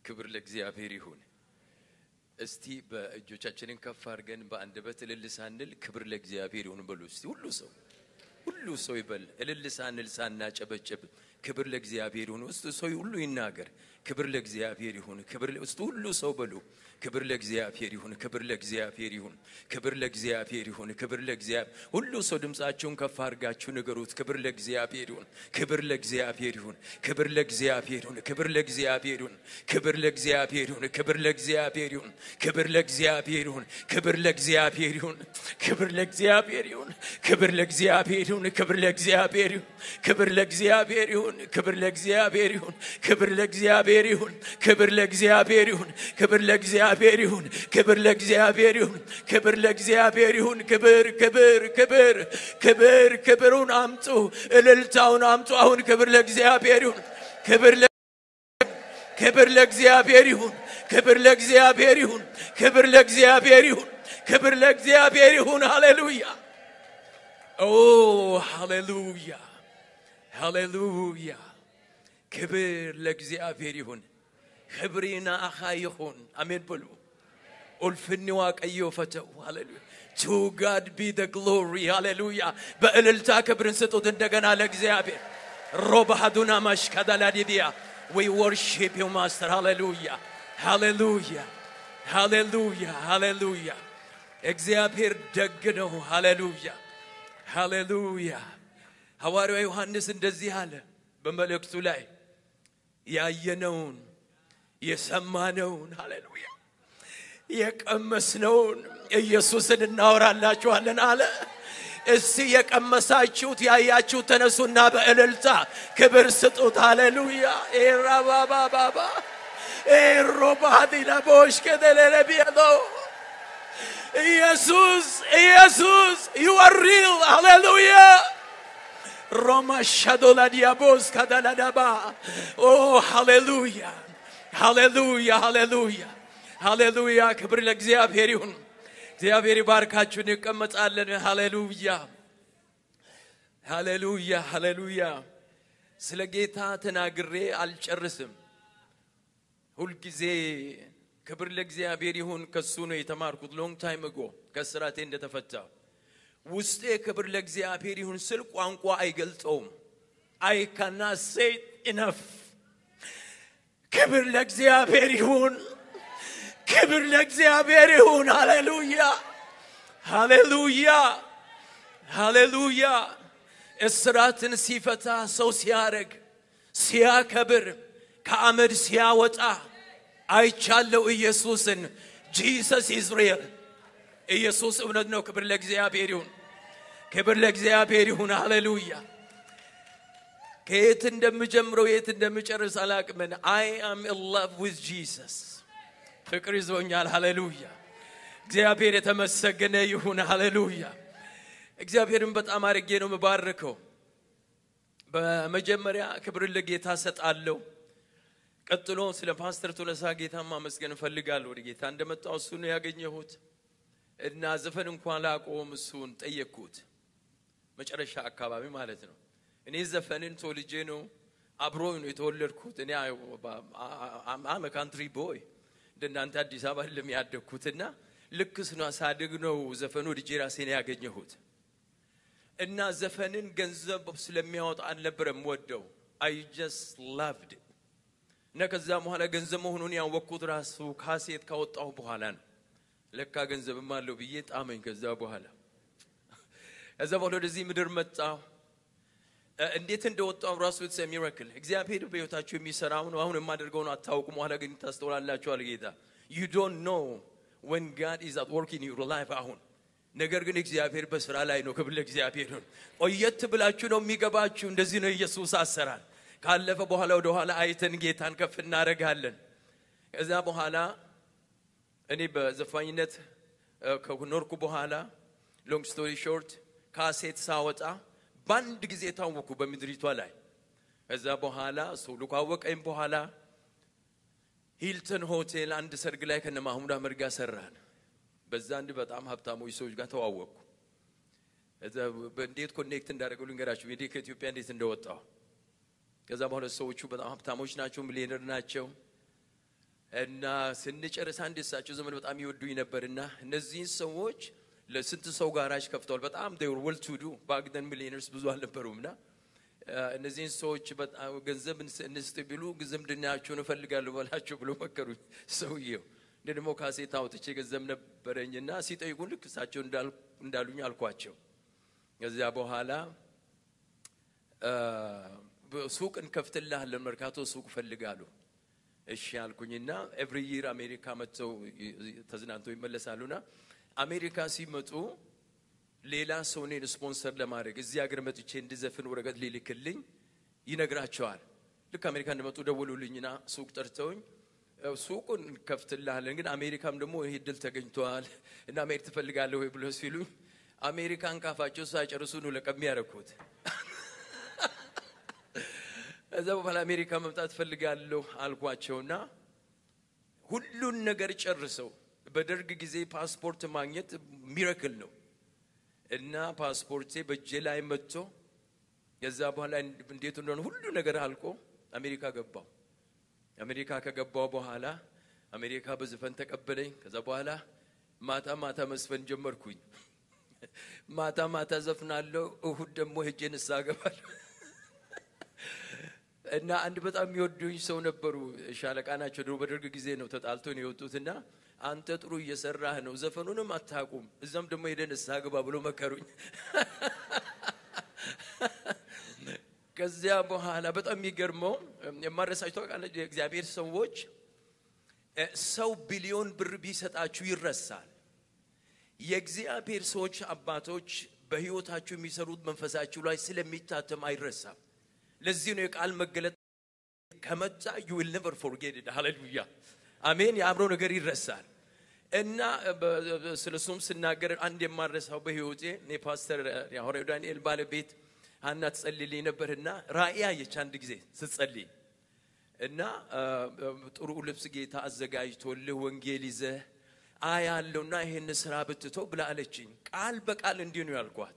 ክብር ለእግዚአብሔር ይሁን። እስቲ በእጆቻችንን ከፍ አድርገን በአንደበት እልል ሳንል ክብር ለእግዚአብሔር ይሁን በሉ። እስቲ ሁሉ ሰው ሁሉ ሰው ይበል። እልል ሳንል ሳናጨበጭብ ክብር ለእግዚአብሔር ይሁን። ውስጥ ሰው ሁሉ ይናገር። ክብር ለእግዚአብሔር ይሁን። ክብር ውስጥ ሁሉ ሰው በሉ። ክብር ለእግዚአብሔር ይሁን። ክብር ለእግዚአብሔር ይሁን። ክብር ለእግዚአብሔር ይሁን። ክብር ለእግዚአብሔር ሁሉ ሰው ድምፃችሁን ከፍ አድርጋችሁ ንገሩት። ክብር ለእግዚአብሔር ይሁን። ክብር ለእግዚአብሔር ይሁን። ክብር ለእግዚአብሔር ይሁን። ክብር ለእግዚአብሔር ይሁን። ክብር ለእግዚአብሔር ይሁን። ክብር ለእግዚአብሔር ይሁን። ክብር ለእግዚአብሔር ይሁን። ክብር ለእግዚአብሔር ይሁን። ክብር ለእግዚአብሔር ይሁን። ክብር ለእግዚአብሔር ይሁን። ክብር ለእግዚአብሔር ይሁን። ክብር ለእግዚአብሔር ይሁን። ክብር ለእግዚአብሔር ይሁን። ክብር ለእግዚአብሔር ይሁን። ክብር ለእግዚአብሔር ይሁን። ክብር ለእግዚአብሔር ይሁን። ክብር ለእግዚአብሔር ይሁን። ክብር ለእግዚአብሔር ይሁን። ክብር ክብር ክብር ክብር ክብሩን አምጡ፣ እልልታውን አምጡ። አሁን ክብር ለእግዚአብሔር ይሁን። ክብር ለ ክብር ለእግዚአብሔር ይሁን። ክብር ለእግዚአብሔር ይሁን። ክብር ለእግዚአብሔር ይሁን። ክብር ለእግዚአብሔር ይሁን። ሃሌሉያ ኦ ሃሌሉያ ሃሌሉያ ክብር ለእግዚአብሔር ይሁን። ክብሪና አኻ ይሁን። አሜን በሉ። ኡልፍኒ ዋቀዮ ፈተው ሃሌሉያ ቱ ጋድ ቢ ደ ግሎሪ ሃሌሉያ። በእልልታ ክብርን ስጡት እንደገና ለእግዚአብሔር ሮባሃዱና ማሽካዳላዲቢያ ዊ ወርሺፕ ዩ ማስተር ሃሌሉያ ሃሌሉያ ሃሌሉያ ሃሌሉያ እግዚአብሔር ደግ ነው። ሃሌሉያ ሃሌሉያ። ሐዋርያው ዮሐንስ እንደዚህ አለ በመልእክቱ ላይ ያየነውን የሰማነውን ሃሌሉያ የቀመስነውን ኢየሱስን እናወራላችኋለን አለ። እስቲ የቀመሳችሁት ያያችሁት ተነሱና በእልልታ ክብር ስጡት። ሃሌሉያ ኤራባባባባ ኤሮባዲና ቦሽ ከደለለቢያዶ ኢየሱስ ኢየሱስ ዩ አር ሪል ሃሌሉያ ሮማ ሻዶላ ዲያቦስ ካዳላዳባ ኦ ሃሌሉያ ሃሌሉያ ሃሌሉያ ሃሌሉያ ክብር ለእግዚአብሔር ይሁን። እግዚአብሔር ይባርካችሁ። እንቀመጣለን። ሃሌሉያ ሃሌሉያ ሃሌሉያ። ስለ ጌታ ተናግሬ አልጨርስም። ሁልጊዜ ክብር ለእግዚአብሔር ይሁን። ከሱ ነው የተማርኩት። ሎንግ ታይም እጎ ከስራቴ እንደተፈታው ውስጤ ክብር ለእግዚአብሔር ይሁን ስል ቋንቋ አይገልጸውም። አይ ካና ሴት ኢነፍ ክብር ለእግዚአብሔር ይሁን። ክብር ለእግዚአብሔር ይሁን። ሃሌሉያ ሃሌሉያ ሃሌሉያ። እስራትን ሲፈታ ሰው ሲያረግ ሲያከብር ከአመድ ሲያወጣ አይቻለው ኢየሱስን ጂሰስ ኢዝ ሪል ኢየሱስ እውነት ነው። ክብር ለእግዚአብሔር ይሁን። ክብር ለእግዚአብሔር ይሁን። ሃሌሉያ ከየት እንደምጀምረው የት እንደምጨርስ አላቅምን። አይ አም ኢን ላቭ ዊዝ ጂሰስ ፍቅር ይዞኛል። ሃሌሉያ እግዚአብሔር የተመሰገነ ይሁን። ሃሌሉያ እግዚአብሔርን በጣም አድርጌ ነው የምባርከው። በመጀመሪያ ክብርን ለጌታ ሰጣለሁ። ቀጥሎ ስለ ፓስተር ቶለሳ ጌታ ማመስገን እፈልጋለሁ። ወደ ጌታ እንደመጣው እሱ ነው ያገኘሁት እና ዘፈን እንኳን ላቆም እሱን ጠየቅኩት። መጨረሻ አካባቢ ማለት ነው። እኔ ዘፈንን ተወልጄ ነው አብሮኝ ነው የተወለድኩት። እኔ አመ ካንትሪ ቦይ እንደናንተ አዲስ አበባ አይደለም ያደግኩትና ልክ ስኗ ሳድግ ነው ዘፈኑ ልጄ ራሴን ያገኘሁት እና ዘፈንን ገንዘብ ስለሚያወጣ አልነበረም ወደው አይ ጀስት ላቭድ እና ከዛ በኋላ ገንዘብ መሆኑን ያወቅኩት ራሱ ካሴት ካወጣሁ በኋላ ነው። ለካ ገንዘብም አለው ብዬ ጣመኝ። ከዛ በኋላ ከዛ በኋላ ወደዚህ ምድር መጣሁ። እንዴት እንደወጣው ራሱ ኢትስ ሚራክል እግዚአብሔር በሕይወታችሁ የሚሰራው ነው። አሁን የማደርገውን አታውቁም፣ ኋላ ግን ታስተውላላችኋል። ጌታ ዩ ዶንት ኖ ወን ጋድ ኢዝ አት ወርክ ኢን ዩር ላይፍ አሁን ነገር ግን እግዚአብሔር በስራ ላይ ነው። ክብር ለእግዚአብሔር ይሁን። ቆየት ብላችሁ ነው የሚገባችሁ። እንደዚህ ነው ኢየሱስ አሰራር። ካለፈ በኋላ ወደ ኋላ አይተን ጌታን ከፍ እናደርጋለን። ከዛ በኋላ እኔ በዘፋኝነት ከኖርኩ በኋላ ሎንግ ስቶሪ ሾርት ካሴት ሳወጣ በአንድ ጊዜ ታወኩ በምድሪቷ ላይ። ከዛ በኋላ ሰው ካወቀኝ በኋላ ሂልተን ሆቴል አንድ ሰርግ ላይ ከነ ማህሙድ አህመድ ጋር ሰራን። በዛ አንድ በጣም ሀብታሞች ሰዎች ጋር ተዋወቅኩ። ከዛ እንዴት ኮኔክት እንዳደረገው ልንገራችሁ፣ እንዴት ከኢትዮጵያ እንዴት እንደወጣው። ከዛ በኋላ ሰዎቹ በጣም ሀብታሞች ናቸው፣ ሚሊዮነር ናቸው። እና ስንጨርስ አንድ እሳቸው ዘመን በጣም ይወዱኝ ነበርና እነዚህን ሰዎች ለስንት ሰው ጋራጅ ከፍተዋል። በጣም ወል ቱ ዱ ባግደን ሚሊዮነርስ ብዙ አልነበሩም እና እነዚህን ሰዎች በጣም ገንዘብ እንስጥ ቢሉ ዝምድናቸውን እፈልጋለሁ በላቸው ብሎ መከሩኝ ሰውየው። እንደ ደግሞ ካሴት አውጥቼ ገንዘብ ነበረኝና ሲጠይቁን ልክ እሳቸው እንዳሉኝ አልኳቸው። ከዚያ በኋላ ሱቅ እንከፍትልሃለን መርካቶ ሱቅ እፈልጋለሁ። እሺ አልኩኝና ኤቭሪ ይር አሜሪካ መጥተው ተዝናንተው ይመለሳሉና አሜሪካ ሲመጡ ሌላ ሰው እኔን ስፖንሰር ለማድረግ እዚህ ሀገር መጥቼ እንድዘፍን ወረቀት ሊልክልኝ ይነግራቸዋል። ልክ አሜሪካ እንደመጡ ደወሉልኝና ሱቅ ጠርተውኝ ሱቁን እንከፍትልሃለን ግን አሜሪካም ደግሞ ይህ ድል ተገኝተዋል እና መሄድ ትፈልጋለህ ወይ ብሎ ሲሉኝ አሜሪካን ካፋቸው ሳይጨርሱ ነው ለቀም ያደረኩት። እዛ በኋላ አሜሪካ መምጣት ፈልጋለሁ አልኳቸውና ሁሉን ነገር ጨርሰው በደርግ ጊዜ ፓስፖርት ማግኘት ሚረክል ነው እና ፓስፖርቴ በእጄ ላይ መጥቶ ከዛ በኋላ እንዴት እንደሆነ ሁሉ ነገር አልቆ አሜሪካ ገባው። አሜሪካ ከገባው በኋላ አሜሪካ በዘፈን ተቀበለኝ። ከዛ በኋላ ማታ ማታ መስፈን ጀመርኩኝ። ማታ ማታ ዘፍናለሁ፣ እሁድ ደግሞ ሄጄ ንስሐ ገባለሁ። እና አንድ በጣም የሚወዱኝ ሰው ነበሩ። ሻለቃ ናቸው። ድሮ በደርግ ጊዜ ነው ተጣልቶ ነው የወጡትና አንተ ጥሩ እየሰራህ ነው፣ ዘፈኑንም አታቁም፣ እዛም ደግሞ ሄደህ ንስሐ ግባ ብሎ መከሩኝ። ከዚያ በኋላ በጣም የሚገርመው የማረሳቸው ታውቃለህ፣ የእግዚአብሔር ሰዎች ሰው ቢሊዮን ብር ቢሰጣችሁ ይረሳል። የእግዚአብሔር ሰዎች አባቶች በህይወታችሁ የሚሰሩት መንፈሳችሁ ላይ ስለሚታተም አይረሳም። ለዚህ ነው የቃል መገለጥ ከመጣ ዩ ዊል ኔቨር ፎርጌት ኢት ሃሌሉያ አሜን። የአእምሮ ነገር ይረሳል እና ስለ እሱም ስናገር አንድ የማረሳው በህይወቴ የፓስተር የሐዋርያው ዳንኤል ባለቤት ሀና ትጸልይልኝ ነበርና ራእይ አየች አንድ ጊዜ ስትጸልይ እና ጥሩ ልብስ ጌታ አዘጋጅቶልህ ወንጌል ይዘህ አያለውና ይሄን ስራ ብትተው ብላ አለችኝ። ቃል በቃል እንዲህ ነው ያልኳት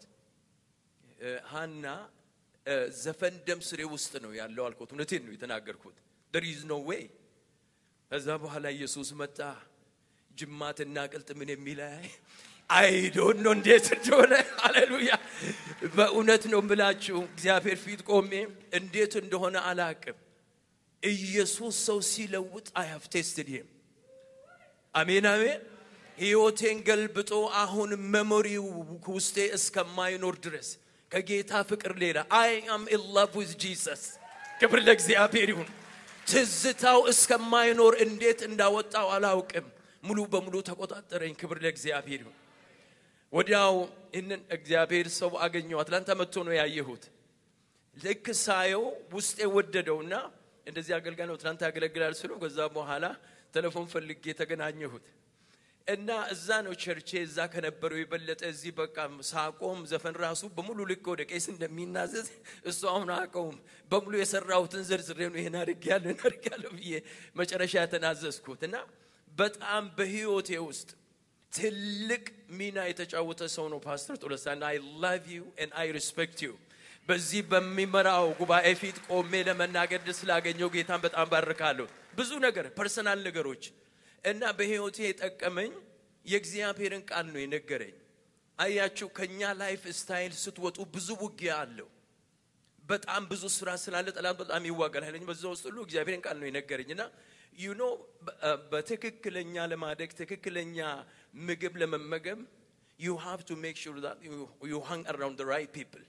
ሀና ዘፈን ደም ስሬ ውስጥ ነው ያለው አልኩት። እውነቴን ነው የተናገርኩት። there is no way ከዛ በኋላ ኢየሱስ መጣ። ጅማትና ቅልጥ ምን የሚለያይ አይዶን ነው እንዴት እንደሆነ ሃሌሉያ። በእውነት ነው የምላችሁ እግዚአብሔር ፊት ቆሜ እንዴት እንደሆነ አላቅም። ኢየሱስ ሰው ሲለውጥ አይ ሃቭ ቴስትድ ሂም አሜን አሜን። ህይወቴን ገልብጦ አሁን መሞሪው ውስጤ እስከማይኖር ድረስ ከጌታ ፍቅር ሌላ አይ አም ኢን ላቭ ዊዝ ጂሰስ። ክብር ለእግዚአብሔር ይሁን። ትዝታው እስከማይኖር እንዴት እንዳወጣው አላውቅም። ሙሉ በሙሉ ተቆጣጠረኝ። ክብር ለእግዚአብሔር ይሁን። ወዲያው ይህንን እግዚአብሔር ሰው አገኘው። አትላንታ መጥቶ ነው ያየሁት። ልክ ሳየው ውስጤ ወደደውና እንደዚህ አገልጋይ ነው ትናንት ያገለግላል ስሉ ከዛ በኋላ ቴሌፎን ፈልጌ ተገናኘሁት እና እዛ ነው ቸርቼ እዛ ከነበረው የበለጠ እዚህ በቃ ሳቆም ዘፈን ራሱ በሙሉ ልክ ወደ ቄስ እንደሚናዘዝ እሱ አሁን አቀውም በሙሉ የሰራሁትን ዝርዝሬ ነው ይሄን አድርጌያለሁ ይሄን አድርጌያለሁ ብዬ መጨረሻ የተናዘዝኩት እና በጣም በህይወቴ ውስጥ ትልቅ ሚና የተጫወተ ሰው ነው ፓስተር ጦለሳና አይ ላቭ ዩ ኤንድ አይ ሪስፔክት ዩ በዚህ በሚመራው ጉባኤ ፊት ቆሜ ለመናገር ድል ስላገኘው ጌታን በጣም ባርካለሁ። ብዙ ነገር ፐርሰናል ነገሮች እና በህይወቴ የጠቀመኝ የእግዚአብሔርን ቃል ነው የነገረኝ። አያችሁ ከኛ ላይፍ ስታይል ስትወጡ ብዙ ውጊያ አለው። በጣም ብዙ ስራ ስላለ ጠላት በጣም ይዋጋል ኃይለኛ። በዛ ውስጥ ሁሉ እግዚአብሔርን ቃል ነው የነገረኝ እና ዩኖ በትክክለኛ ለማደግ ትክክለኛ ምግብ ለመመገብ ዩ ሃቭ ቱ ሜክ ሹር ዛት ዩ ሃንግ አራውንድ ራይት ፒፕል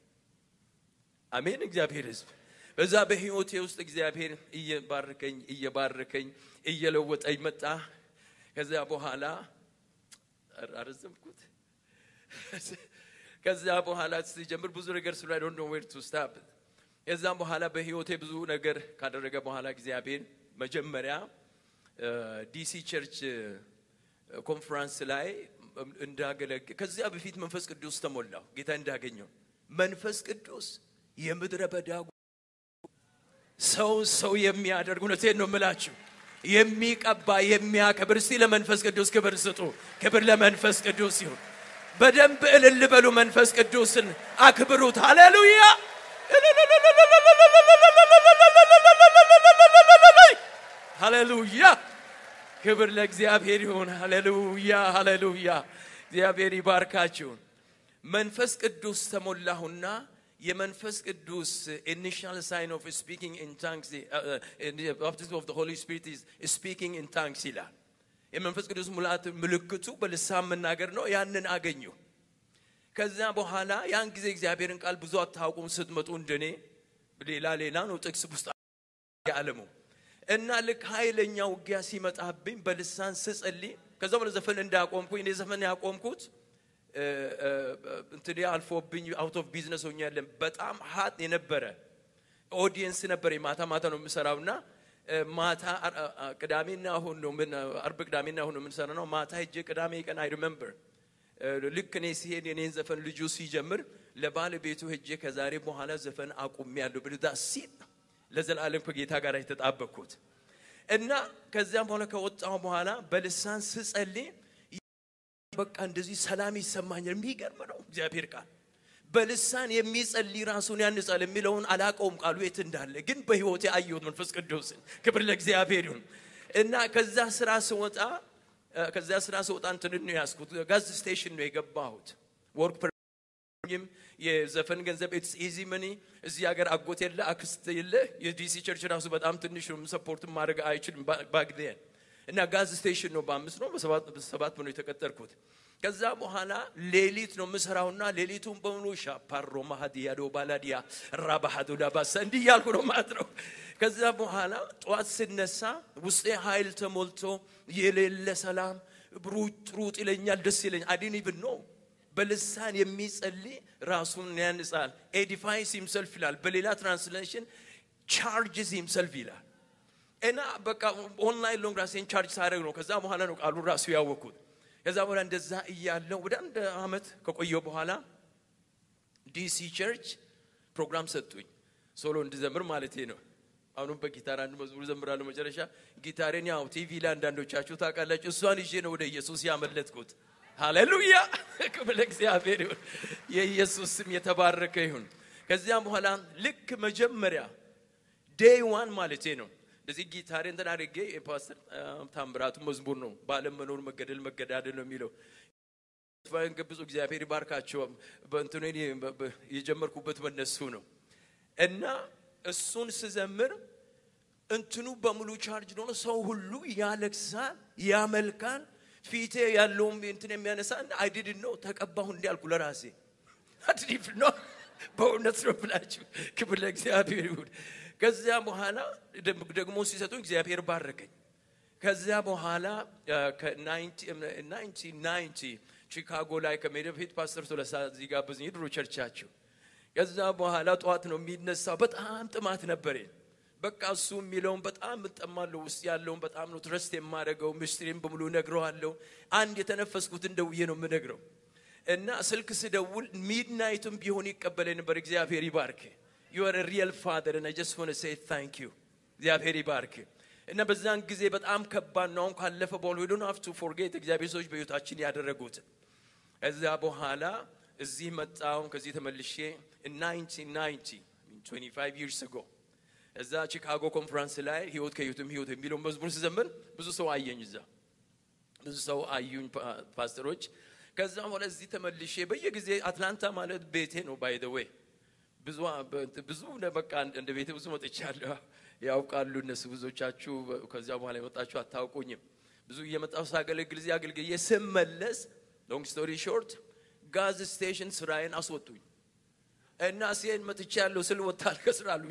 አሜን። እግዚአብሔር ህዝብ በዛ በህይወቴ ውስጥ እግዚአብሔር እየባረከኝ እየባረከኝ እየለወጠኝ መጣ። ከዚያ በኋላ አረዘምኩት። ከዚያ በኋላ ሲጀምር ብዙ ነገር ስለ አይ ዶንት ኖ ዌር ቱ ስታፕ። ከዛም በኋላ በህይወቴ ብዙ ነገር ካደረገ በኋላ እግዚአብሔር መጀመሪያ ዲሲ ቸርች ኮንፈረንስ ላይ እንዳገለግል ከዚያ በፊት መንፈስ ቅዱስ ተሞላው ጌታ እንዳገኘው መንፈስ ቅዱስ የምድረ በዳ ሰው ሰው የሚያደርግ እውነቴን ነው የምላችሁ የሚቀባ የሚያከብር እስቲ ለመንፈስ ቅዱስ ክብር ስጡ ክብር ለመንፈስ ቅዱስ ይሁን በደንብ እልል በሉ መንፈስ ቅዱስን አክብሩት ሃሌሉያ ሃሌሉያ ክብር ለእግዚአብሔር ይሁን። ሃሌሉያ ሃሌሉያ። እግዚአብሔር ይባርካችሁ። መንፈስ ቅዱስ ተሞላሁና የመንፈስ ቅዱስ ኢኒሻል ሳይን ኦፍ ስፒኪንግ ኢን ታንክስ ባፕቲዝም ኦፍ ሆሊ ስፒሪት ስፒኪንግ ኢን ታንክስ ይላል። የመንፈስ ቅዱስ ሙላት ምልክቱ በልሳን መናገር ነው። ያንን አገኙ። ከዛ በኋላ ያን ጊዜ እግዚአብሔርን ቃል ብዙ አታውቁም ስትመጡ እንደኔ ሌላ ሌላ ነው ጥቅስ ውስጥ ያለሙ እና ልክ ኃይለኛ ውጊያ ሲመጣብኝ በልሳን ስጸልይ ከዛ በኋላ ዘፈን እንዳቆምኩኝ እኔ ዘፈን ያቆምኩት እንትን አልፎብኝ አውት ኦፍ ቢዝነስ ሆኛለን። በጣም ሀጥ የነበረ ኦዲየንስ ነበር። ማታ ማታ ነው የምሰራውና ማታ ቅዳሜና እሁድ ነው ምን አርብ ቅዳሜና እሁድ ነው የምንሰራ ነው። ማታ ሄጄ ቅዳሜ ቀን አይ ሪመምበር ልክ እኔ ሲሄድ የኔን ዘፈን ልጁ ሲጀምር ለባለቤቱ ሄጄ ከዛሬ በኋላ ዘፈን አቁሜያለሁ ብልዳ ሲል ለዘላለም ከጌታ ጋር የተጣበቅኩት እና ከዚያም በኋላ ከወጣሁ በኋላ በልሳን ስጸልይ በቃ እንደዚህ ሰላም ይሰማኛል። የሚገርም ነው እግዚአብሔር ቃል በልሳን የሚጸልይ ራሱን ያንጻል የሚለውን አላቀውም ቃሉ የት እንዳለ ግን በህይወቴ አየሁት መንፈስ ቅዱስን። ክብር ለእግዚአብሔር ይሁን እና ከዛ ስራ ስወጣ ከዛ ስራ ስወጣ እንትን ነው ያዝኩት፣ ጋዝ ስቴሽን ነው የገባሁት። ወርክ ፐርሚትም የዘፈን ገንዘብ ኢትስ ኢዚ መኒ እዚህ ሀገር አጎት የለ አክስት የለ። የዲሲ ቸርች ራሱ በጣም ትንሽ ነው፣ ሰፖርት ማድረግ አይችልም ባግዴን እና ጋዝ ስቴሽን ነው በአምስት ነው በሰባት ነው የተቀጠርኩት። ከዛ በኋላ ሌሊት ነው የምሰራውና ሌሊቱን በሙሉ ሻፓሮ ማሀዲያ ዶ ባላዲያ ራባሃዶ ዳባሳ እንዲህ እያልኩ ነው ማለት ነው። ከዛ በኋላ ጠዋት ስነሳ ውስጤ ኃይል ተሞልቶ የሌለ ሰላም ሩጥ ሩጥ ይለኛል፣ ደስ ይለኛል። አዲን ኢቭን ነው በልሳን የሚጸልይ ራሱን ያንጻል። ኤዲፋይስ ሂምሰልፍ ይላል። በሌላ ትራንስሌሽን ቻርጅስ ሂምሰልፍ ይላል። እና በቃ ኦንላይን ሎንግ ራሴን ቻርጅ ሳደርግ ነው። ከዛ በኋላ ነው ቃሉ ራሱ ያወቅኩት። ከዛ በኋላ እንደዛ እያለው ወደ አንድ አመት ከቆየው በኋላ ዲሲ ቸርች ፕሮግራም ሰጡኝ፣ ሶሎ እንድዘምር ማለቴ ነው። አሁንም በጊታር አንድ መዝሙር ዘምራለሁ። መጨረሻ ጊታሬን ያው ቲቪ ላይ አንዳንዶቻችሁ ታውቃላችሁ፣ እሷን ይዤ ነው ወደ ኢየሱስ ያመለጥኩት። ሃሌሉያ ክብር ለእግዚአብሔር ይሁን። የኢየሱስ ስም የተባረከ ይሁን። ከዚያም በኋላ ልክ መጀመሪያ ዴይ ዋን ማለቴ ነው እንደዚህ ጊታሬ እንትን አድርጌ የፓስተር ታምራቱ መዝሙር ነው። በዓለም መኖር መገደል መገዳደል ነው የሚለው ብዙ እግዚአብሔር ይባርካቸው። በእንትኑ የጀመርኩበት በነሱ ነው እና እሱን ስዘምር እንትኑ በሙሉ ቻርጅ ሆኖ ሰው ሁሉ ያለቅሳል፣ ያመልካል። ፊቴ ያለውም እንትን የሚያነሳ አይድድ ነው ተቀባሁ እንዲያልኩ ለራሴ አድሪፍ ነው። በእውነት ነው ብላችሁ ክብር ለእግዚአብሔር ይሁን። ከዚያ በኋላ ደግሞ ሲሰጡኝ እግዚአብሔር ባረከኝ። ከዚያ በኋላ ከ1990 ቺካጎ ላይ ከመሄድ በፊት ፓስተር ቶለሳ እዚህ ጋበዘኝ፣ የድሮ ቸርቻቸው። ከዛ በኋላ ጠዋት ነው የሚነሳው። በጣም ጥማት ነበረኝ። በቃ እሱ የሚለውን በጣም እጠማለሁ። ውስጥ ያለውን በጣም ነው ትረስት የማደርገው። ምስጢሬን በሙሉ እነግረዋለሁ። አንድ የተነፈስኩትን ደውዬ ነው የምነግረው እና ስልክ ስደውል ሚድናይቱም ቢሆን ይቀበለኝ ነበር። እግዚአብሔር ይባርክ ዩ አር ሪየል ፋደር እና ጀስት ዋን ሴይ ታንክ ዩ እግዚአብሔር ይባርክ። እና በዛን ጊዜ በጣም ከባድ ነው። አሁን ካለፈ በኋላ ዶንት ሃቭ ቱ ፎርጌት እግዚአብሔር ሰዎች በህይወታችን ያደረጉት። ከዛ በኋላ እዚህ መጣሁ። ከዚህ ተመልሼ 1990 25 years ago እዛ ቺካጎ ኮንፈረንስ ላይ ህይወት ከህይወትም ህይወት የሚለው መዝሙር ስዘምር ብዙ ሰው አየኝ። እዛ ብዙ ሰው አዩኝ ፓስተሮች። ከዛ በኋላ እዚህ ተመልሼ በየጊዜ አትላንታ ማለት ቤቴ ነው ባይ ዘ ዌይ ብዙ ብዙ በቃ እንደ ቤተ ብዙ መጥቻለሁ። ያውቃሉ እነሱ ብዙዎቻችሁ ከዚያ በኋላ የመጣችሁ አታውቁኝም። ብዙ እየመጣሁ ሳገለግል እዚህ አገልግዬ ስመለስ ሎንግ ስቶሪ ሾርት ጋዝ ስቴሽን ስራዬን አስወጡኝ እና ሲሄድ መጥቻለሁ ስል ወጣል ከስራ አሉኝ።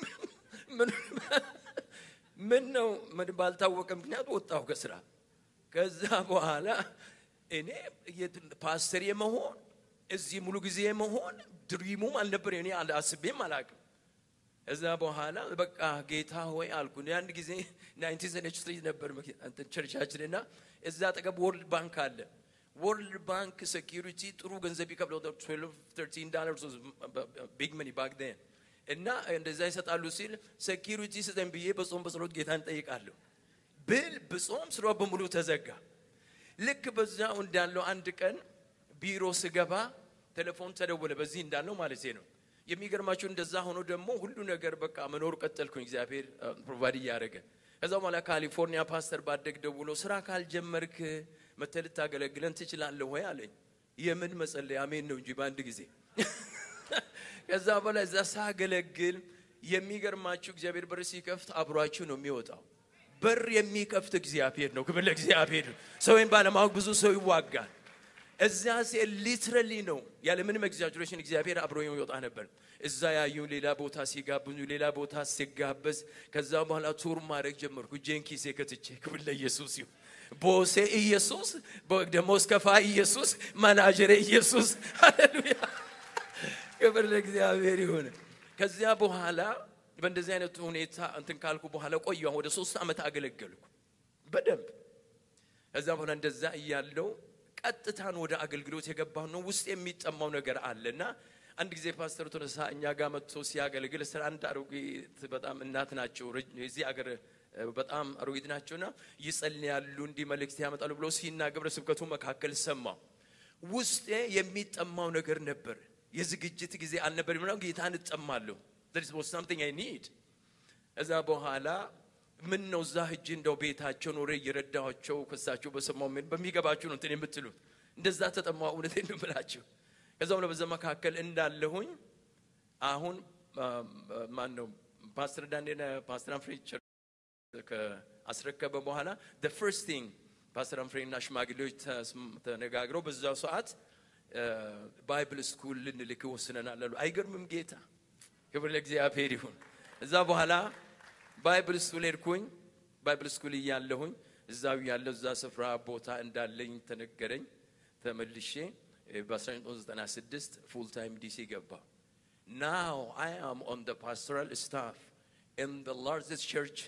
ምን ነው ምን ባልታወቀ ምክንያት ወጣሁ ከስራ። ከዛ በኋላ እኔ ፓስተር የመሆን እዚህ ሙሉ ጊዜ መሆን ድሪሙም አልነበር እኔ አስቤም አላቅም። እዛ በኋላ በቃ ጌታ ሆይ አልኩ። አንድ ጊዜ ናይንቲን ሰነች ስትሪት ነበር ቸርቻችን እና እዛ አጠገብ ወርልድ ባንክ አለ። ወርልድ ባንክ ሴኪሪቲ ጥሩ ገንዘብ ይከፍለው ተርቲን ዳላር ቢግ መኒ ባክ ዴን እና እንደዛ ይሰጣሉ ሲል ሴኪሪቲ ስጠን ብዬ በጾም በጸሎት ጌታን ጠይቃለሁ ብል ብጾም ስራ በሙሉ ተዘጋ። ልክ በዛው እንዳለው አንድ ቀን ቢሮ ስገባ ቴሌፎን ተደወለ። በዚህ እንዳለው ማለት ነው። የሚገርማችሁ እንደዛ ሆኖ ደግሞ ሁሉ ነገር በቃ መኖር ቀጠልኩኝ። እግዚአብሔር ፕሮቫይድ እያደረገ ከዛ በኋላ ካሊፎርኒያ ፓስተር ባደግ ደውሎ ስራ ካልጀመርክ መተህ ልታገለግለን ትችላለህ ወይ አለኝ። የምን መጸለይ አሜን ነው እንጂ በአንድ ጊዜ ከዛ በኋላ እዛ ሳገለግል የሚገርማችሁ እግዚአብሔር በር ሲከፍት አብሯችሁ ነው የሚወጣው። በር የሚከፍት እግዚአብሔር ነው። ክብር ለእግዚአብሔር። ሰውን ባለማወቅ ብዙ ሰው ይዋጋል። እዚያ ሴ ሊትራሊ ነው ያለምንም ኤግዛጀሬሽን እግዚአብሔር አብሮ ይወጣ ነበር። እዛ ያዩ ሌላ ቦታ ሲጋብዙ ሌላ ቦታ ሲጋበዝ ከዛ በኋላ ቱር ማድረግ ጀመርኩ። እጄን ኪሴ ከትቼ ክብር ለኢየሱስ ይሁን። ቦሴ ኢየሱስ፣ ደሞዝ ከፋይ ኢየሱስ፣ ማናጀሬ ኢየሱስ። ሃሌሉያ ክብር ለእግዚአብሔር ይሁን። ከዚያ በኋላ በእንደዚህ አይነት ሁኔታ እንትን ካልኩ በኋላ ቆየሁ። ወደ ሶስት ዓመት አገለገልኩ በደንብ። ከዛ በኋላ እንደዛ እያለው ቀጥታን ወደ አገልግሎት የገባሁ ነው። ውስጥ የሚጠማው ነገር አለ እና አንድ ጊዜ ፓስተር ቶለሳ እኛ ጋር መጥቶ ሲያገለግል ስለ አንድ አሮጊት በጣም እናት ናቸው፣ የዚህ አገር በጣም አሮጊት ናቸውና ይጸልያሉ፣ እንዲህ መልእክት ያመጣሉ ብሎ ሲናገር በስብከቱ መካከል ሰማሁ። ውስጤ የሚጠማው ነገር ነበር። የዝግጅት ጊዜ አልነበርም ነው ጌታን እጠማለሁ there was something I need እዛ በኋላ ምን ነው እዛ ሂጅ እንደው ቤታቸው ኖሬ እየረዳኋቸው ከሳቸው በሰማው ምን በሚገባችሁ ነው እንትን የምትሉት እንደዛ ተጠማው እውነቴን ነው የምላችሁ ከዛም በዛ መካከል እንዳለሁኝ አሁን ማን ነው ፓስተር ዳንኤል ፓስተር አንፍሬ ከአስረከበ በኋላ the first thing ፓስተር አንፍሬ እና ሽማግሌዎች ተነጋግረው በዛው ሰዓት ባይብል ስኩል ልንልክ ወስነናል አሉ። አይገርምም ጌታ ክብር ለእግዚአብሔር ይሁን። እዛ በኋላ ባይብል ስኩል ሄድኩኝ። ባይብል ስኩል እያለሁኝ እዛው ያለው እዛ ስፍራ ቦታ እንዳለኝ ተነገረኝ። ተመልሼ በ1996 ፉል ታይም ዲሲ ገባ። ናው አይ አም ኦን ደ ፓስቶራል ስታፍ ኢን ደ ላርጀስት ቸርች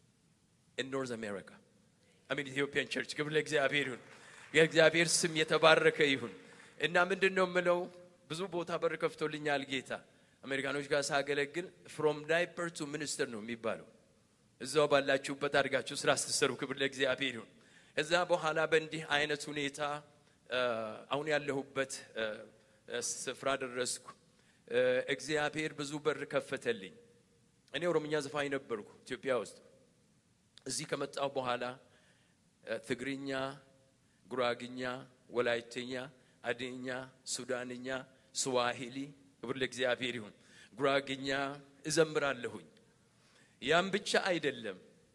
ኢን ኖርዝ አሜሪካ አሚን ኢትዮጵያን ቸርች። ክብር ለእግዚአብሔር ይሁን። የእግዚአብሔር ስም የተባረከ ይሁን። እና ምንድን ነው የምለው ብዙ ቦታ በር ከፍቶልኛል ጌታ አሜሪካኖች ጋር ሳገለግል ፍሮም ዳይፐር ቱ ሚኒስተር ነው የሚባለው። እዛው ባላችሁበት አድርጋችሁ ስራ ስትሰሩ ክብር ለእግዚአብሔር ይሁን። እዛ በኋላ በእንዲህ አይነት ሁኔታ አሁን ያለሁበት ስፍራ ደረስኩ። እግዚአብሔር ብዙ በር ከፈተልኝ። እኔ ኦሮምኛ ዘፋኝ ነበርኩ ኢትዮጵያ ውስጥ። እዚህ ከመጣሁ በኋላ ትግርኛ፣ ጉራግኛ፣ ወላይተኛ፣ አደኛ፣ ሱዳንኛ፣ ስዋሂሊ ክብር ለእግዚአብሔር ይሁን። ጉራግኛ እዘምራለሁኝ። ያም ብቻ አይደለም፣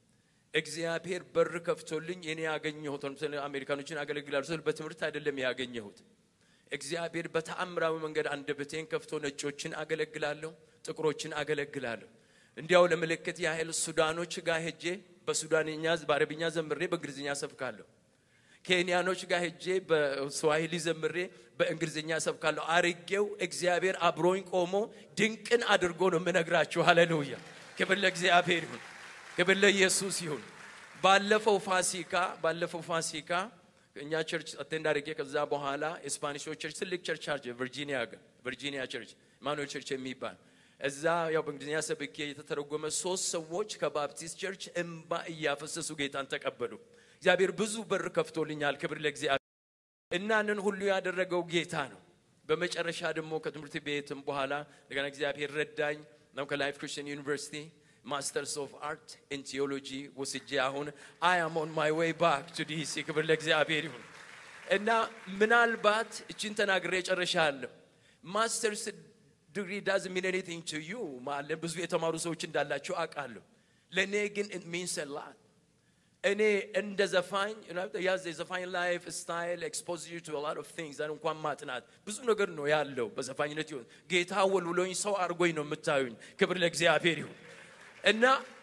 እግዚአብሔር በር ከፍቶልኝ እኔ ያገኘሁት ለምሳሌ አሜሪካኖችን አገለግላለሁ ስል በትምህርት አይደለም ያገኘሁት። እግዚአብሔር በተአምራዊ መንገድ አንደበቴን ከፍቶ ነጮችን አገለግላለሁ፣ ጥቁሮችን አገለግላለሁ። እንዲያው ለምልክት ያህል ሱዳኖች ጋር ሄጄ በሱዳንኛ በአረብኛ ዘምሬ በእንግሊዝኛ ሰብካለሁ። ኬንያኖች ጋር ሄጄ በስዋሂሊ ዘምሬ በእንግሊዝኛ ሰብካለሁ። አርጌው እግዚአብሔር አብሮኝ ቆሞ ድንቅን አድርጎ ነው የምነግራችሁ። ሃሌሉያ! ክብር ለእግዚአብሔር ይሁን፣ ክብር ለኢየሱስ ይሁን። ባለፈው ፋሲካ ባለፈው ፋሲካ እኛ ቸርች አቴንድ አድርጌ ከዛ በኋላ የስፓኒሾች ቸርች ትልቅ ቸርች አርጀ ቨርጂኒያ ቨርጂኒያ ቸርች ማኑኤል ቸርች የሚባል እዛ ያው በእንግሊዝኛ ሰብኬ የተተረጎመ ሶስት ሰዎች ከባፕቲስት ቸርች እምባ እያፈሰሱ ጌታን ተቀበሉ። እግዚአብሔር ብዙ በር ከፍቶልኛል። ክብር ለእግዚአብሔር። እናንን ሁሉ ያደረገው ጌታ ነው። በመጨረሻ ደግሞ ከትምህርት ቤትም በኋላ እንደገና እግዚአብሔር ረዳኝ ነው ከላይፍ ክርስቲያን ዩኒቨርሲቲ ማስተርስ ኦፍ አርት ኢን ቲዮሎጂ ወስጄ አሁን አይ አም ኦን ማይ ዌይ ባክ ቱ ዲሲ። ክብር ለእግዚአብሔር ይሁን እና ምናልባት እችን ተናግሬ ጨርሻለሁ። ማስተርስ ዲግሪ ዳዝ ሚን ኤኒቲንግ ቱ ዩ ማለት ብዙ የተማሩ ሰዎች እንዳላቸው አውቃለሁ። ለእኔ ግን ኢት ሚንስ ኤ ላት እኔ እንደ ዘፋኝ ያዝ የዘፋኝ ላይፍ ስታይል ኤክስፖዝ ዩ ቱ ላት ኦፍ ቲንግስ እንኳን ማጥናት ብዙ ነገር ነው ያለው በዘፋኝነት ይሁን ጌታ ወልውሎኝ ሰው አድርጎኝ ነው የምታዩኝ። ክብር ለእግዚአብሔር ይሁን እና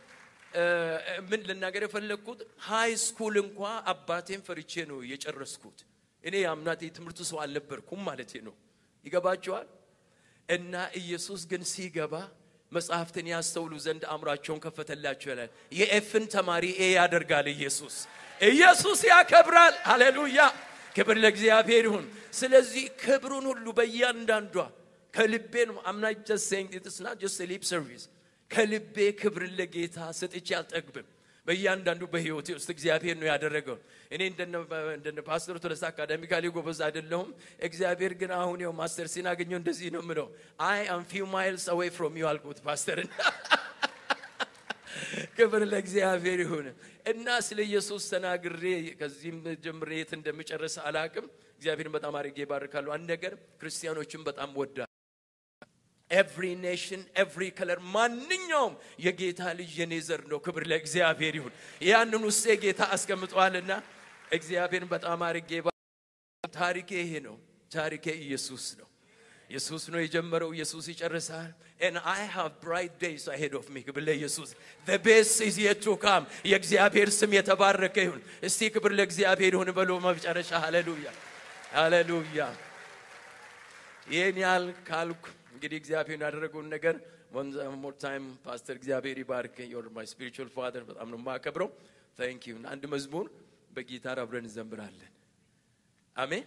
ምን ልናገር የፈለግኩት ሃይ ስኩል እንኳ አባቴን ፈርቼ ነው የጨረስኩት። እኔ የአምናት የትምህርቱ ሰው አልነበርኩም ማለት ነው። ይገባቸዋል። እና ኢየሱስ ግን ሲገባ መጽሐፍትን ያስተውሉ ዘንድ አእምሯቸውን ከፈተላቸው ይላል። የኤፍን ተማሪ ኤ ያደርጋል ኢየሱስ። ኢየሱስ ያከብራል። ሃሌሉያ! ክብር ለእግዚአብሔር ይሁን። ስለዚህ ክብሩን ሁሉ በእያንዳንዷ ከልቤ ነው አምና ጀስት ሴይንግ ኢትስ ናት ጀስት ሊፕ ሰርቪስ ከልቤ ክብርን ለጌታ ሰጥቼ አልጠግብም። በእያንዳንዱ በህይወቴ ውስጥ እግዚአብሔር ነው ያደረገው። እኔ እንደነ ፓስተር ቶለሳ አካዳሚካሊ ጎበዝ አይደለሁም። እግዚአብሔር ግን አሁን ው ማስተር ሲናገኘው እንደዚህ ነው ምለው አይ አም ፊው ማይልስ አዌይ ፍሮም ዩ አልኩት ፓስተርን ክብር ለእግዚአብሔር ይሁን እና ስለ ኢየሱስ ተናግሬ ከዚህም ጀምሬ የት እንደምጨርስ አላቅም። እግዚአብሔርን በጣም አድርጌ ይባርካሉ። አንድ ነገር ክርስቲያኖችን በጣም ወዳ ኤቭሪ ኔሽን ኤቭሪ ከለር ማንኛውም የጌታ ልጅ የኔ ዘር ነው። ክብር ለእግዚአብሔር ይሁን። ያንን ውስጤ ጌታ አስቀምጠዋልና እግዚአብሔርን በጣም አድርጌ ታሪኬ ይሄ ነው። ታሪኬ ኢየሱስ ነው። ኢየሱስ ነው የጀመረው፣ ኢየሱስ ይጨርሳል። and I have bright days ahead of me ክብር ለኢየሱስ the best is yet to come የእግዚአብሔር ስም የተባረከ ይሁን። እስቲ ክብር ለእግዚአብሔር ይሁን በሎ መጨረሻ ሃሌሉያ ሃሌሉያ። ይህን ያህል ካልኩ እንግዲህ እግዚአብሔር ያደረገውን ነገር one more time ፓስተር እግዚአብሔር ይባርክ you're my spiritual father በጣም ነው የማከብረው thank you አንድ መዝሙር በጊታር አብረን እንዘምራለን አሜን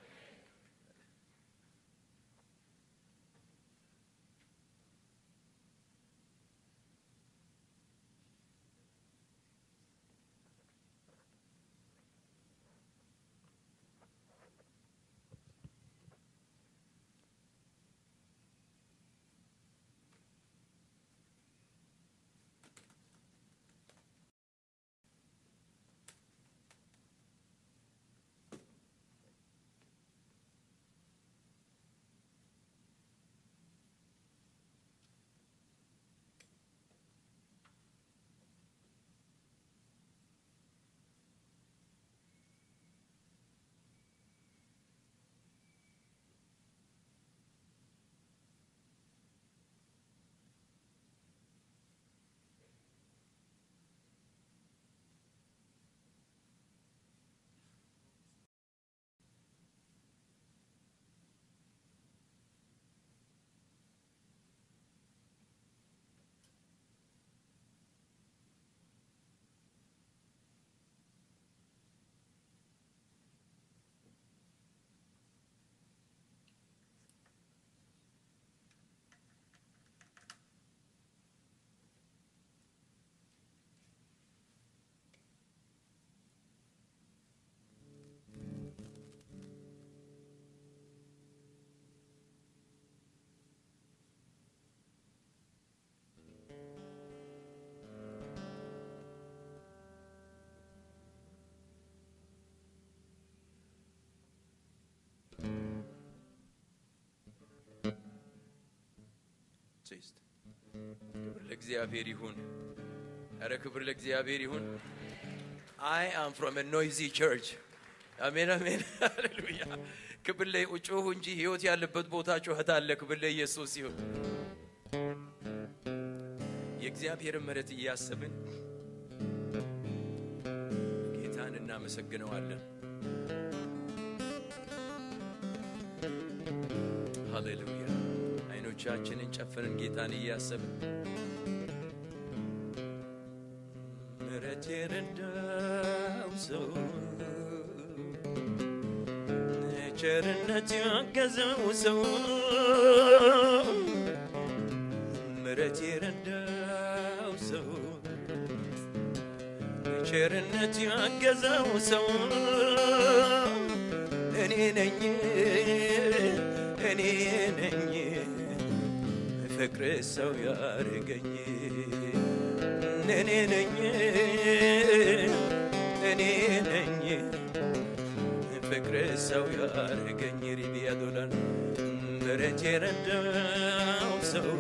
ሶስት ክብር ለእግዚአብሔር ይሁን። ኧረ ክብር ለእግዚአብሔር ይሁን። አይ አም ፍሮም ኖይዚ ቸርች አሜን አሜን ሃሌሉያ። ክብር ላይ ጩሁ እንጂ ህይወት ያለበት ቦታ ጩኸት አለ። ክብር ለኢየሱስ ይሁን። የእግዚአብሔርን ምሕረት እያሰብን ጌታን እናመሰግነዋለን። ሃሌሉያ። አይኖቻችንን ጨፍንን ጌታን እያሰብን ምሕረት የረዳው ሰው ቸርነት ያገዘው ሰው ምሕረት የረዳው ሰው ቸርነት ያገዘው ሰው እኔ ነኝ እኔ ነኝ ፍቅር ሰው ያርገኝ እኔ ነኝ እኔ ነኝ ፍቅር ሰው ያርገኝ ሪቢያ ዶላር ምሕረት የረዳው ሰው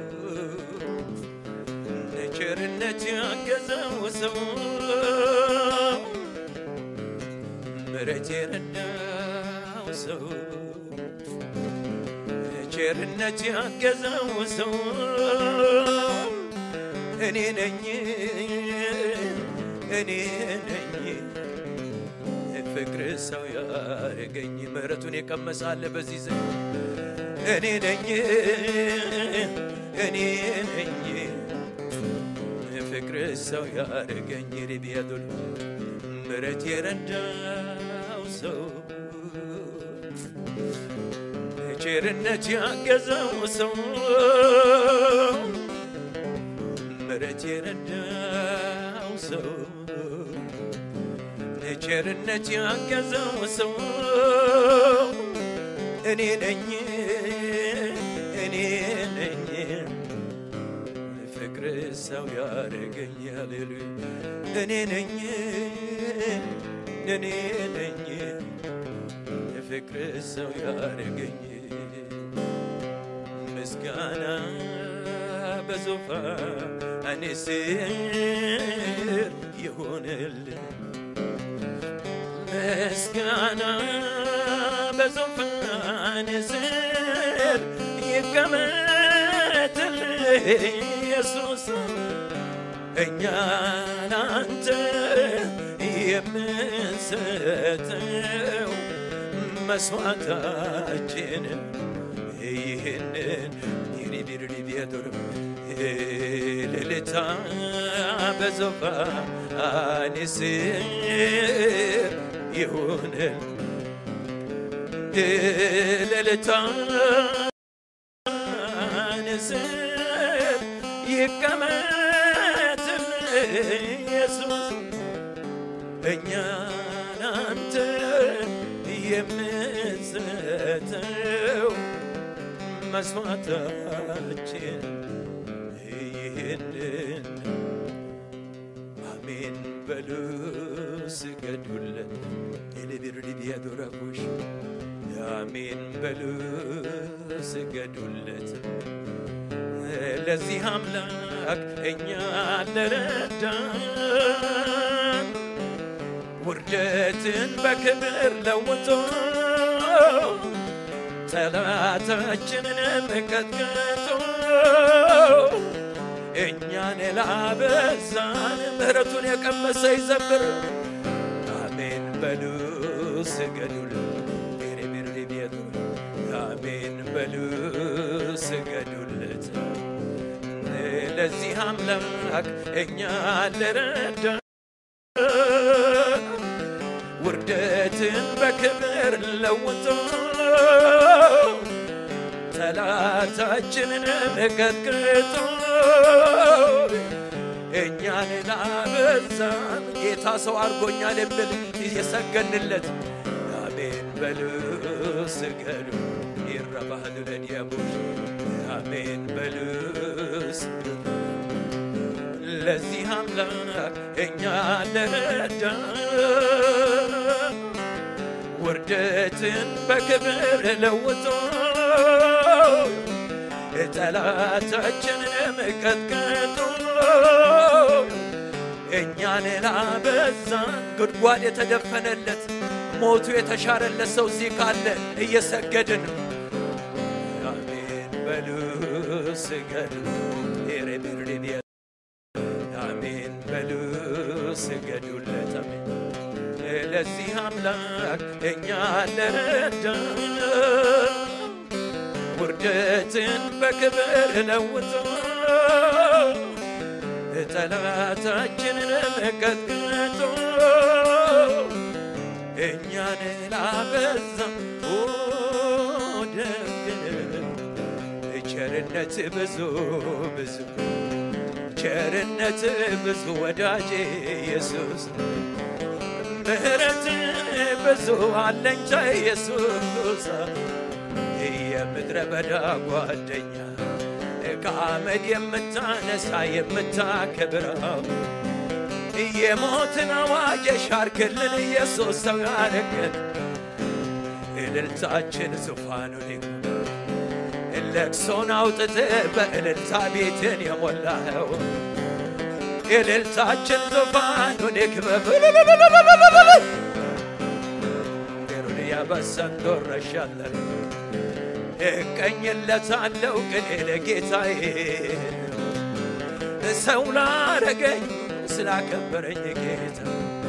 ቸርነት ያገዘው ሰው ምሕረት የረዳው ሰው ቸርነት ያገዘው ሰው እኔ ነኝ እኔ ነኝ ፍቅር ሰው ያረገኝ ምሕረቱን የቀመሳለ በዚህ ዘ እኔ ነኝ እኔ ነኝ ፍቅር ሰው ያረገኝ ሪቢያዶል ምሕረት የረዳው ሰው ቸርነት ያገዘው ሰው ምሕረት የረዳው ሰው ቸርነት ያገዘው ሰው እኔ ነኝ እኔ ነኝ ፍቅር ሰው ያደረገኝ ሃሌሉያ እኔ ነኝ እኔ ነኝ የፍቅር ሰው ያደረገኝ ምስጋና በዙፋን ስር ይሆንልን ምስጋና በዙፋን ስር ይቀመጥልህ ኢየሱስ እኛ ላንተ የምንሰጠው መስዋዕታችን ይህንን ይሪቢሪቢያዶር ልልታ በዙፋን ስር ይሁንል ልልታ ስር ይቀመጥል ኢየሱስ እኛ ላንተ የምንሰጠው መስዋዕታችን ይህንን አሜን በሉ ስገዱለት ኤሌቢርዲቢያዶራቦሽ አሜን በሉ ስገዱለት ለዚህ አምላክ እኛ ለረዳን ውርደትን በክብር ለውጦ ጠላታችንን ቀጥቅጦ እኛን ላበዛን ምሕረቱን የቀመሰ ይዘምር። አሜን በሉ ስገዱል ቤቱ አሜን በሉ ስገዱለት። ለዚህ አምላክ እኛ ለረዳ ውርደትን በክብር ለውጦ ጠላታችንን ቀጥቅጦ እኛን ላበዛን ጌታ ሰው አድርጎኛል የሚል እየሰገንለት አሜን በሉ ስገዱ ይረባህል ለዲያቦች አሜን በሉ ስገዱ ለዚህ አምላክ እኛ ለረዳ ውርደትን በክብር ለውጦ ጠላታችንን ቀጥቅጦ እኛን ላበዛን ጉድጓድ የተደፈነለት ሞቱ የተሻረለት ሰው እዚህ ካለ እየሰገድን አሜን በሉ ስገዱ ሬቤርዴቢያ አሜን በሉ ስገዱለት አሜን ለዚህ አምላክ እኛ ለረዳ ውርደትን በክብር ለውጦ ጠላታችንን ቀጥቅጦ እኛን ላበዛ ደግን ቸርነት ብዙ ብዙ ቸርነት ብዙ ወዳጄ ኢየሱስ ምሕረት ብዙ አለኝታ ኢየሱስ የምድረ በዳ ጓደኛ ከአመድ የምታነሳ የምታከብረው የሞትን አዋጅ የሻርክልን ኢየሱስ ሰው ያረገን እልልታችን ዙፋኑን ይግባ ለቅሶን አውጥተ በእልልታ ቤትን የሞላኸው እልልታችን ዙፋኑን ይክበብ ሩን ያበሰንዶረሻለን እቀኝለታለው ግን ለጌታዬ ሰው ላረገኝ ስላከበረኝ ጌታ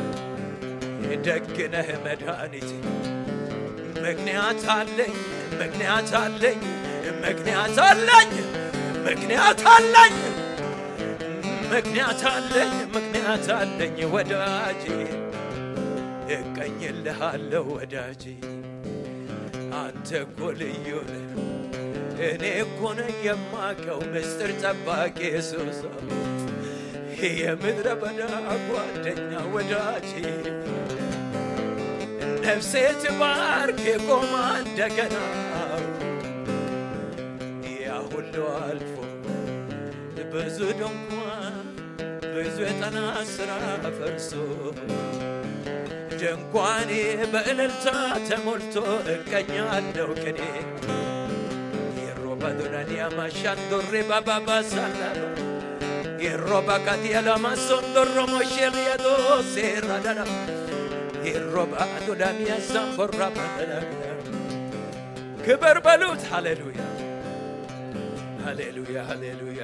ደግነህ መድኃኒት ምክንያት አለኝ ምክንያት አለኝ ምክንያት አለኝ ምክንያት አለኝ ምክንያት አለኝ ምክንያት አለኝ ወዳጄ እቀኝልሃለሁ ወዳጄ አንተ እኮ ልዩ ነህ እኔ እኮ ነኝ የማቀው ምስጢር ጠባቂ ኢየሱስ የምድረ በዳ ጓደኛ ወዳጄ ነፍሴ ትባርክ የቆማ እንደገና ያ ሁሉ አልፎ ብዙ ድንኳን ብዙ የጠና ስራ ፈርሶ ድንኳኔ በእልልታ ተሞልቶ እቀኛለሁ ቅኔ የሮባ ዱናንያ ማሻንዶሬ ባባባ ሳላሎ የሮባ ካቲያላማ ሶንዶሮ ሞሼል የዶ ሴራዳና የሮባ ዱዳሚያ ሳምቦራ ባደዳግዳ ክብር በሉት ሃሌሉያ ሃሌሉያ ሃሌሉያ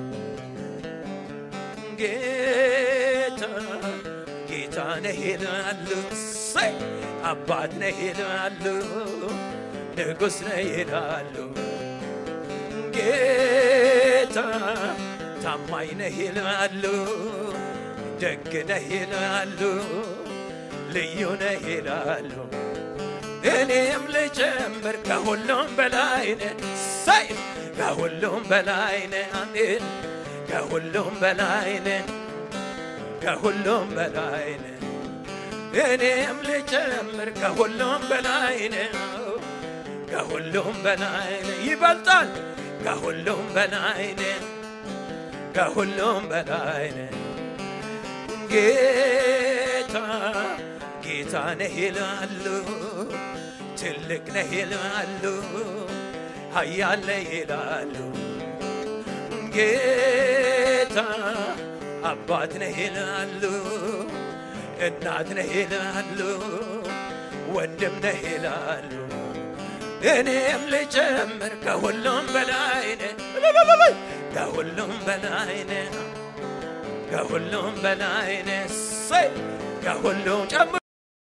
ጌታ ጌታ ነህ ይላሉ ሰይ አባት ነህ ይላሉ ንጉሥ ነህ ይላሉ ጌታ ታማኝ ነህ ይላሉ ደግ ነህ ይላሉ ልዩ ነህ ይላሉ እኔም ልጨምር ከሁሉም በላይ ነህ ሰይ ከሁሉም በላይ ነህ አሜን ከሁሉም በላይ ነህ ከሁሉም በላይ ነህ እኔም ልጨምር ከሁሉም በላይ ነህ ከሁሉም በላይ ነህ ይበልጣል ከሁሉም በላይ ነህ ከሁሉም በላይ ነህ ጌታ ጌታ ነህ ይላሉ ትልቅ ነህ ይላሉ ኃያል ነህ ይላሉ ጌታ አባት ነህ ይላሉ እናት ነህ ይላሉ ወንድም ነህ ይላሉ እኔም ልጨምር ከሁሉም በላይ ነህ ከሁሉም በላይ ነህ ከሁሉም በላይ ነህ ሰይ ከሁሉም ጨምር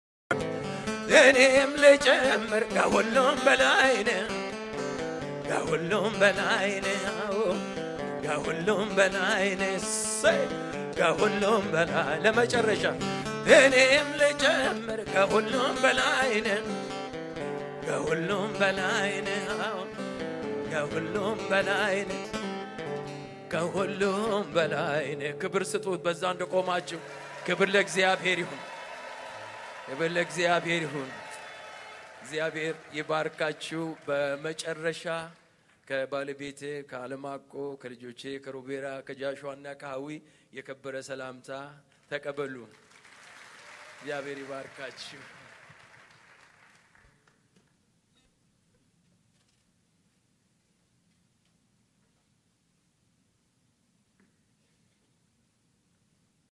እኔም ልጨምር ከሁሉም በላይ ነህ ከሁሉም በላይ ነህ ከሁሉም በላይ ነህ ሰይ ከሁሉም በላይ ለመጨረሻ እኔም ልጨምር ከሁሉም በላይ ነህ ከሁሉም በላይ ነህ ከሁሉም በላይ ነህ ከሁሉም በላይ ነህ ክብር ስጡት በዛ እንደቆማችሁ ክብር ለእግዚአብሔር ይሁን ክብር ለእግዚአብሔር ይሁን እግዚአብሔር ይባርካችሁ በመጨረሻ ከባለቤቴ ከአለማቆ ከልጆቼ ከሮቤራ ከጃሸዋና ከሀዊ የከበረ ሰላምታ ተቀበሉ እግዚአብሔር ይባርካችሁ